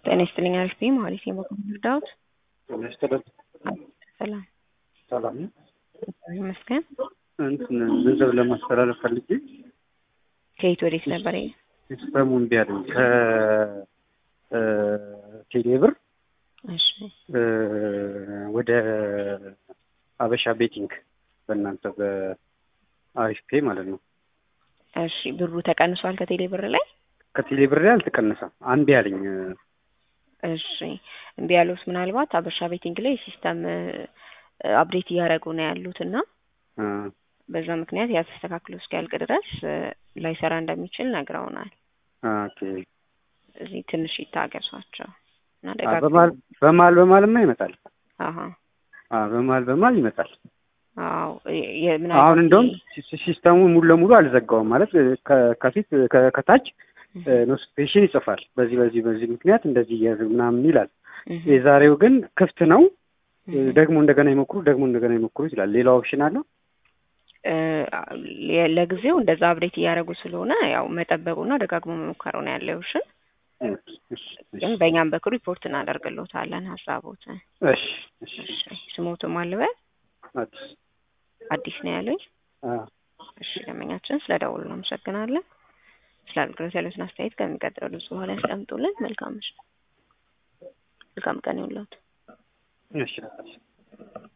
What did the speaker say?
ጤና ይስጥልኝ አሪፍ ነኝ መሀሌት ነኝ በኩል እርዳዎት ያስተዳድ ሰላም ሰላም ነው። እግዚአብሔር ይመስገን እንትን ገንዘብ ለማስተላለፍ ፈልጌ ከየት ወዴት ነበር ይሄ ሲስተሙ እምቢ አለኝ። ከቴሌ ብር እሺ ወደ አበሻ ቤቲንግ በእናንተ በአሪፍ ፔ ማለት ነው። እሺ ብሩ ተቀንሷል ከቴሌ ብር ላይ ከቴሌ ብር ላይ አልተቀነሰም። አንድ ያለኝ እሺ እምቢ ያሉት ምናልባት አበሻ ቤቲንግ ላይ ሲስተም አፕዴት እያደረጉ ነው ያሉት እና አ፣ በዛ ምክንያት ያ ተስተካክሎ እስኪያልቅ ድረስ ላይሰራ እንደሚችል ነግረውናል። ኦኬ። እዚህ ትንሽ ይታገሷቸው እና አ፣ ደጋግ በማል በማል በማልማ ይመጣል። አሀ አ፣ በማል በማል ይመጣል። አዎ የ- ምናልባት አሁን እንደውም ይሄ- ሲ- ሲስተሙ ሙሉ ለሙሉ አልዘጋውም ማለት ከ- ከፊት ከ- ከታች ኖቲፊኬሽን ይጽፋል። በዚህ በዚህ በዚህ ምክንያት እንደዚህ እያዝ ምናምን ይላል። እህ፣ የዛሬው ግን ክፍት ነው። እህ። ደግሞ እንደገና ይሞክሩ ደግሞ እንደገና ይሞክሩ ይችላል። ሌላ ኦፕሽን አለው። እ፣ ለጊዜው እንደዛ አፕዴት እያደረጉ ስለሆነ ያው መጠበቁና ደጋግሞ መሞከሩ ነው ያለው። እሺ ግን በእኛም በኩል ሪፖርት እናደርግልዎታለን ሀሳቦትን። እሺ እሺ እሺ ስሞቱ ማልበል አዲስ አዲስ ነው ያለኝ። አ እሺ ደንበኛችን ስለ ደውሉ እናመሰግናለን። ስለ አገልግሎት ያሉትን አስተያየት ከሚቀጥሉ በኋላ ያስቀምጡልን። መልካም ምሽት፣ መልካም ቀን ይሁንልዎት። እሺ